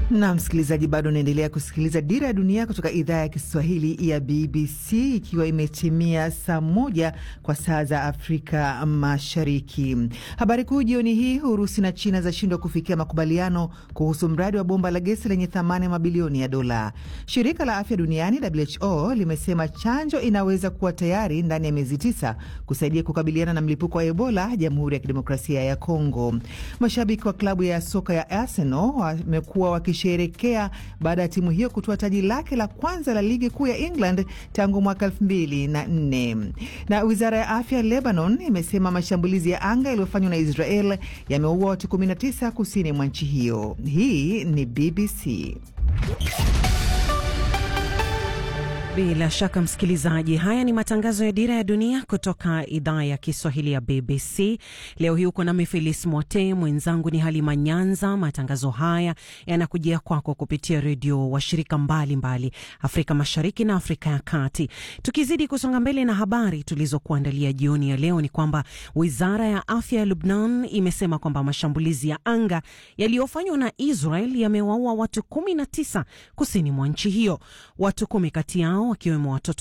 Na msikilizaji, bado unaendelea kusikiliza Dira ya Dunia kutoka idhaa ya Kiswahili ya BBC, ikiwa imetimia saa moja kwa saa za Afrika Mashariki. Habari kuu jioni hii: Urusi na China zashindwa kufikia makubaliano kuhusu mradi wa bomba la gesi lenye thamani ya mabilioni ya dola. Shirika la Afya Duniani WHO limesema chanjo inaweza kuwa tayari ndani ya miezi tisa kusaidia kukabiliana na mlipuko wa Ebola Jamhuri ya Kidemokrasia ya Kongo. Mashabiki wa klabu ya soka ya Arsenal wamekuwa wakisherekea baada ya timu hiyo kutoa taji lake la kwanza la ligi kuu ya England tangu mwaka elfu mbili na nne. Na wizara ya afya Lebanon imesema mashambulizi ya anga yaliyofanywa na Israel yameua watu 19 kusini mwa nchi hiyo. Hii ni BBC. Bila shaka msikilizaji, haya ni matangazo ya Dira ya Dunia kutoka idhaa ya Kiswahili ya BBC. Leo hii uko nami Felis Mote, mwenzangu ni Halima Nyanza. Matangazo haya yanakujia kwako kupitia redio washirika mbalimbali Afrika Mashariki na Afrika ya Kati. Tukizidi kusonga mbele na habari tulizokuandalia jioni ya leo, ni kwamba wizara ya afya ya Lubnan imesema kwamba mashambulizi ya anga yaliyofanywa na Israel yamewaua watu 19 kusini mwa nchi hiyo. Watu kumi kati yao wakiwemo watoto